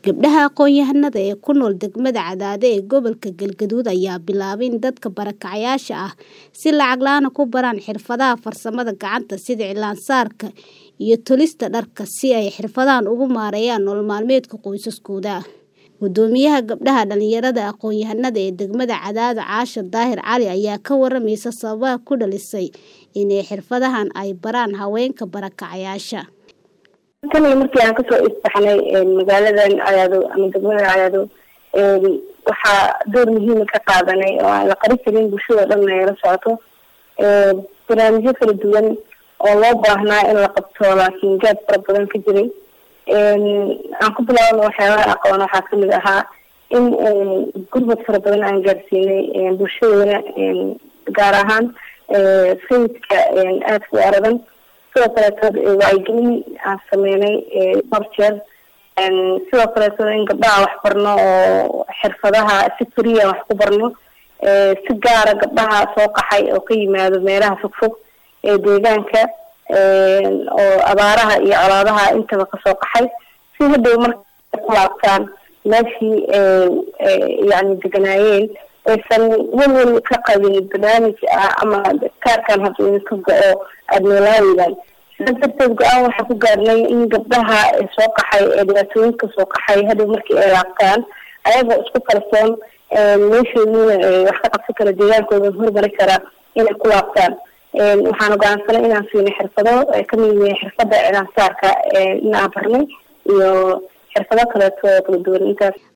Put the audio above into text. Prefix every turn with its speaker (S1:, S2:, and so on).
S1: Gabdhaha aqoon-yahanada ee ku nool degmada Cadaade ee gobolka Galgaduud ayaa bilaabay in dadka barakacayaasha ah si lacag la'aan ah ku baraan xirfadaha farsamada gacanta sida cilaan-saarka iyo tolista dharka si ay xirfadahan ugu maareeyaan nolol maalmeedka qoysaskooda. Guddoomiyaha Gabdhaha Dhalinyarada Aqoon-yahanada ee degmada Cadaade Caasha Daahir Cali ayaa ka waramaysa sababaha ku dhalisay in xirfadahan ay baraan haweenka barakacayaasha.
S2: tan markii aan kasoo isbaxnay magaaladan cadaado ama degmada cadaado waxaa door muhiima ka qaadanay oo aan la qarin karin bulshada dhan ay la socoto barnaamijyo kala duwan oo loo baahnaa in la qabto laakiin gaab fara badan ka jiray aan ku bilaabana waxyaabaha aqoon waxaa kamid ahaa in gurmad fara badan aan gaarsiinay bulshadana gaar ahaan sayidka aadka u aradan sidoo kaleeto wacyigelin aan sameynay dhowr jeer sidoo kaleeto in gabdhaha wax barno oo xirfadaha si furiya wax ku barno si gaara gabdhaha soo qaxay oo ka yimaado meelaha fogfog ee deegaanka oo abaaraha iyo colaadaha intaba kasoo qaxay si hadhow marka ku laabtaan meeshii yani deganaayeen aysan welwel ka qabin barnaamij ah ama kaarkan hadduu idinka go-o aada noolaaweydaan sidaas darteed go-aan waxaa ku gaarnay in gabdhaha soo qaxay ee dhibaatooyinka soo qaxay hadhow markii ay laabtaan ayagoo isku kalsoon meeshoodina wax ka qabsan kara deegaankooda horumari kara inay ku laabtaan waxaan go-aansanay inaan siinay xirfado ay kamid yihiin xirfada cilaansaarka in aan barnay iyo xirfado kaleeto oo kala duwan intaas